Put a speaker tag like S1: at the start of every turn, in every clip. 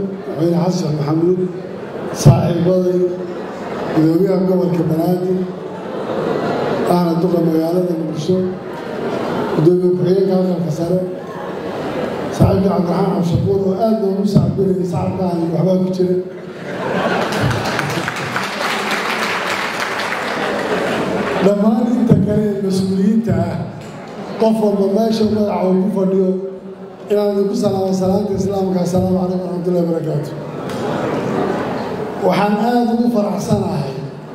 S1: madaxweyne xasan maxamuud saaxiibaday gudoomiyaha gobolka banaadir ahna duqa magaalada muqdisho gudoomiye ku-xigeenka aqalka sare saaxiibka cabdiraxmaan cabshakuur oo aad noogu sacbinayay sacabkaan waxbaa ku jira dhammaan inta kale ee mas-uuliyiinta ah qof walba meesha magaca uu ku fadhiyo inaan idinku salaamo salaanta islaamka assalaamu calaykum waraxmatullahi barakaatu waxaan aada ugu faraxsanahay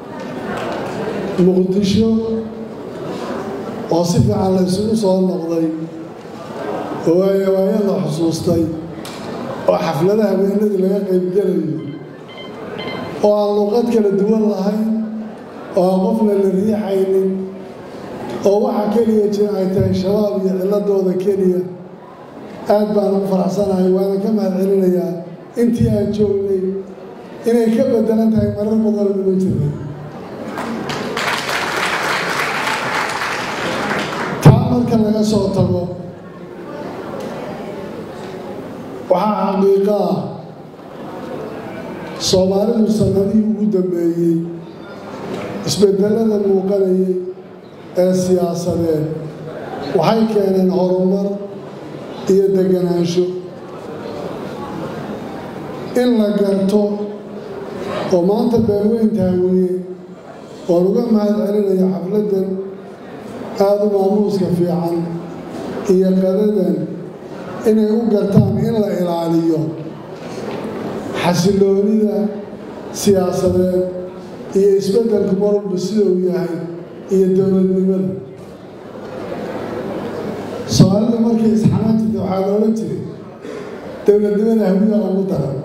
S1: muqdisho oo si fiican la isugu soo noqday oo waayo waayo la xusuustay oo xafladaha habeenadii laga qaybgelayo oo aan luqad kala duwan lahayn oo aan qofna la riixaynin oo waxaa keliya jira ay tahay shabaab iyo cilladooda keliya aad baan ugu faraxsanahay waana ka mahad celinayaa intii aan joognay inay ka bedelan tahay marar badanoo nima jirnay taa marka laga soo tago waxaa xaqiiqo ah soomaalidu sannadihii ugu dambeeyey isbedelada muuqanayay ee siyaasadeed waxay keeneen horumar iyo deganaansho in la garto oo maanta beelweynta hawiye oon uga mahad celinaya xafladdan aada u maamuuska fiican iyo qadadan inay u gartaan in la ilaaliyo xasiloonida siyaasadeed iyo isbeddelku marwalba sida uu yahay iyo dowladnimada soomaalida markay isxamaan jirta waxaa loola jiray dowladnimada hawiya ugu daran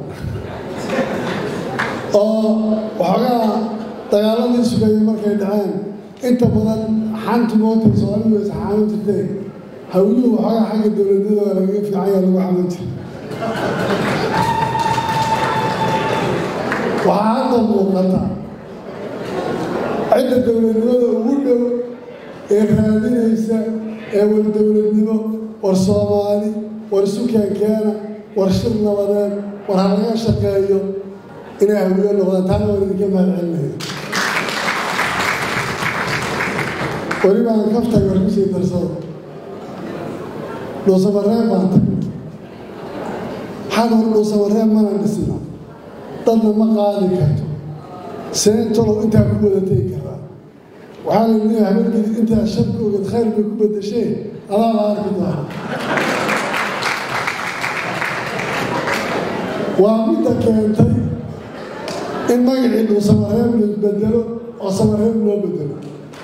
S1: oo waxoogaa dagaaladii sugaya markay dhaceen inta badan xantu mootay soomaalidu way isxaaman jirteen hawiyuhu waxoogaa xagga dowladnimada waa lagaga fiicanya lagu xaman jira waxaa hadda muuqata cidda dowladnimada ugu dhow ee raadinaysa ee war dowladnimo war soomaali war isu keenkeena war shir nabadeed war ha laga shaqeeyo inay hawiyo noqdaan taana waan idinka mahad celinaya weliba aan kaftay war kusii darsado dhuusamareeb baan tagay waxaan hor dhuusamareeb mana dhisna dadna ma qaadi karto seentolow intaa ku wadatay karaa waxaa la leeyahay habeenkii intaa sharka ogad khayr bay ku bedasheen adaa la arki doona waa midda keentay in magacii dhuu samareeb la bedelo oo samareeb loo bedelo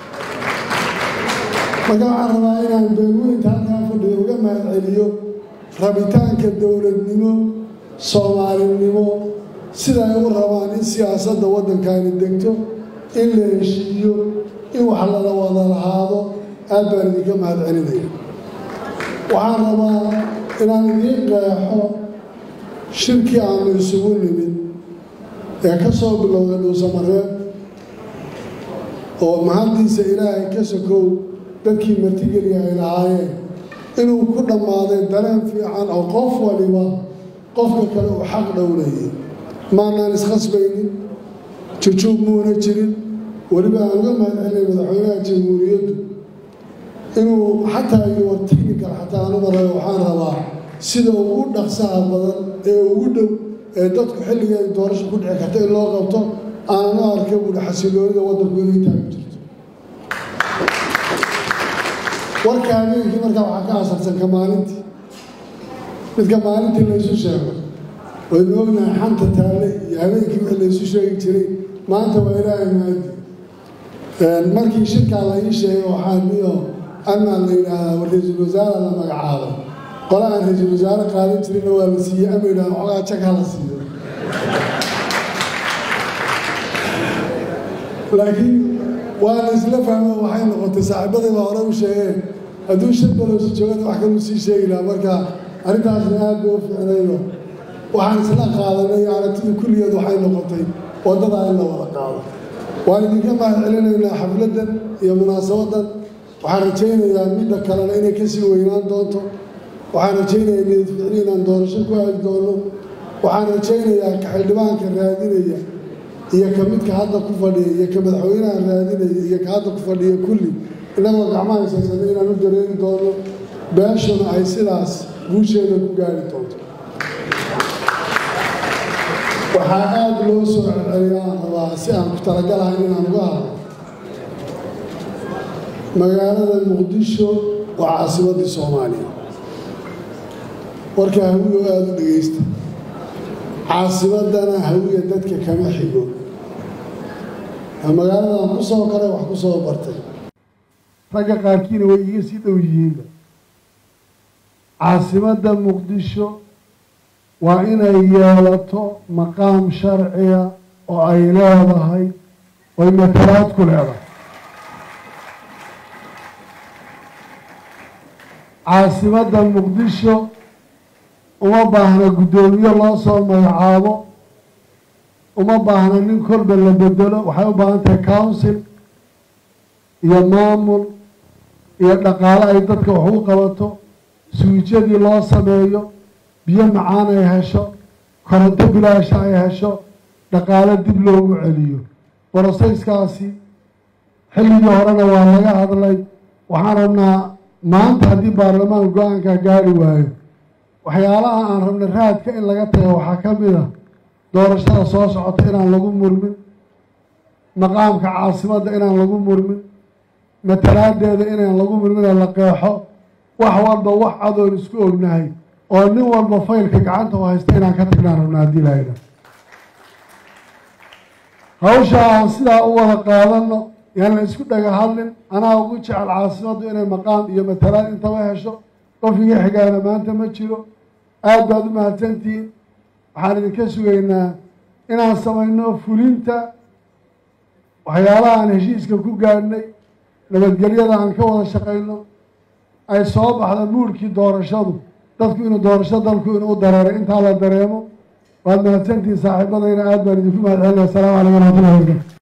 S1: marka waxaan rabaa inaan beelweynta halkaa fadhiyo uga mahad celiyo rabitaanka dowladnimo soomaalinimo sida ay u rabaan in siyaasadda waddankaani degto in la heshiiyo in wax lala wada lahaado aad baan idinka mahad celinaya waxaan rabaa inaan idiin qeexo shirkii aanu isugu nimid ee ka soo bilowday dhuusamareeb oo mahaddiisa ilaahay ka sokow dadkii martigeliya ay lahaayeen inuu ku dhammaaday dareen fiican oo qof waliba qofka kale uu xaq dhowlayay maanaan iskhasbaynin jujuub muuna jirin weliba aan uga mahad celinay madaxweynaha jamhuuriyaddu inuu xataa iyo war technical xataa aanu marayo waxaan rabaa sida ugu dhaqsaha badan ee ugu dhow ee dadku xilliga ay doorasho ku dhici karta in loo qabto aananu arka buuhi xasiloonida waddanku inay taagu jirto warka habeenkii markaa waxaa ka asarsan ka maalintii midka maalintii laysu sheego waynu ognahay xanta taalle iyo habeenkii wixii laysu sheegi jiray maanta waa ilaahay maadi markii shirkaa la ii sheegay waxaa niyo amaan la yidhaahdaa ra-iisul wasaara la magacaabo qola aan ra-iisul wasaare qaadan jirinna waa la siiyey ama yidhahda waxoogaa jag ha la siiyo laakiin waa la isla fahmo waxay noqotay saaxiibaday baa hore u sheegeen hadduu shan balowsi joogana wax kaluu sii sheegi lahaa marka arrintaasna aad bay u fiicnaydo waxaan isla qaadanay aragtida kulligeed waxay noqotay waddadaa in la wada qaado waan idinka mahad celinaynaa xafladdan iyo munaasabaddan waxaan rajaynayaa midda kalena inay kasii weynaan doonto waxaan rajaynayaa niyad ficli inaan doorasho ku aadi doono waxaan rajaynayaa ka xildhibaanka raadinaya iyo ka midka hadda ku fadhiya iyo ka madaxweynaha raadinaya iyo ka hadda ku fadhiya kulli innagoo gacmaha haysaysana inaan u dareeri doono beeshuna ay sidaas guusheeda ku gaari doonto waxaa aada loo soo celceliyaa rabaa si aan ku talagalahayn inaan uga hadlo magaalada muqdisho waa caasimaddii soomaaliya warka hawiyo aada u dhegaysta caasimaddana hawiya dadka kama xigo magaaladan ku soo koray wax ku soo bartay ragga qaarkiina way iga sii dhow yihiinba caasimadda muqdisho waa inay yeelato maqaam sharciya oo ay leedahay oy matalaad ku leedahay caasimadda muqdisho uma baahna guddoomiye loo soo magacaabo uma baahna nin kolba la bedelo waxay u baahan tahay council iyo maamul iyo dhaqaale ay dadka wax u qabato suwijadii loo sameeyo biyo macaan ay hesho koronto bilaasha ay hesho dhaqaale dib loogu celiyo borosayskaasi xilligii horena waa laga hadlay waxaan rabnaa maanta haddii baarlamaan go-aanka gaari waayo waxyaalaha aan rabnay raadka in laga tago waxaa ka mid a doorashada soo socota inaan lagu murmin maqaamka caasimadda inaan lagu murmin matalaadeeda inaan lagu murmin la qeexo wax walba wax adoon isku ognahay oo nin walba faylka gacanta u haysta inaan ka tagnaan rabna haddii lahayna hawsha aan sidaa u wada qaadano yaan la isku dhaga hadlin anaa ugu jecel caasimaddu inay maqaam iyo matalaad intaba hesho qof iga xigaana maanta ma jiro aada baad u mahadsantihiin waxaan idinka sugaynaa inaan samayno fulinta waxyaalaha aan heshiiska ku gaadhnay nabadgelyada aan ka wada shaqayno ay soo baxda muurkii doorashadu dadku inuu doorasho dalku inuu u dareero intaa la dareemo waad mahadsantihiin saaxiibadayna aada baan idinku mahad celinaya asalaamu calaykum waraxmatullahi wabarakatu